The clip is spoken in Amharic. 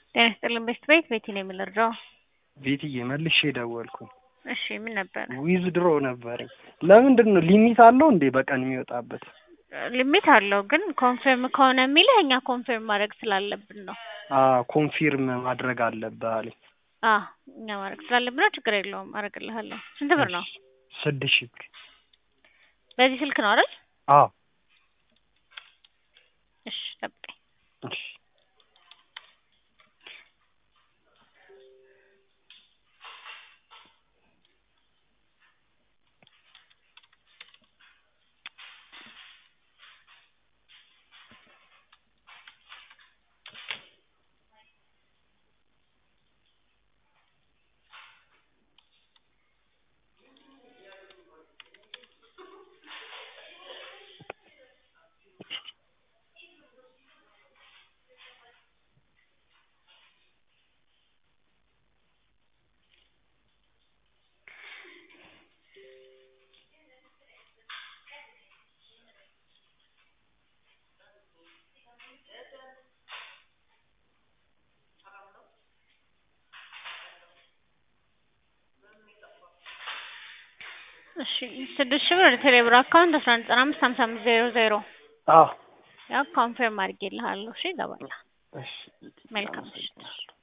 ጤና ይስጥልን ቤት ቤት ቤቲ ነው የምንረዳው። ቤትዬ መልሼ ደወልኩኝ። እሺ ምን ነበር? ዊዝ ድሮ ነበረኝ። ለምንድን ነው ሊሚት አለው እንዴ በቀን የሚወጣበት? ሊሚት አለው ግን ኮንፊርም ከሆነ የሚልህ እኛ ኮንፊርም ማድረግ ስላለብን ነው። ኮንፊርም ማድረግ አለብህ አለኝ። አ እኛ ማድረግ ስላለብን ነው። ችግር የለውም አደርግልሃለሁ። ስንት ብር ነው? ስድስት ሺህ ብር። በዚህ ስልክ ነው አይደል? አዎ እሺ ጠብቀኝ። እሺ እሺ ስድስት ሺህ ብር ወደ ቴሌብር አካውንት አስራ አንድ ዘጠና አምስት ሀምሳ አምስት ዜሮ ዜሮ አዎ ያው ኮንፊርም አድርጌልሃለሁ። እሺ ይገባል። እሺ መልካም ምሽት።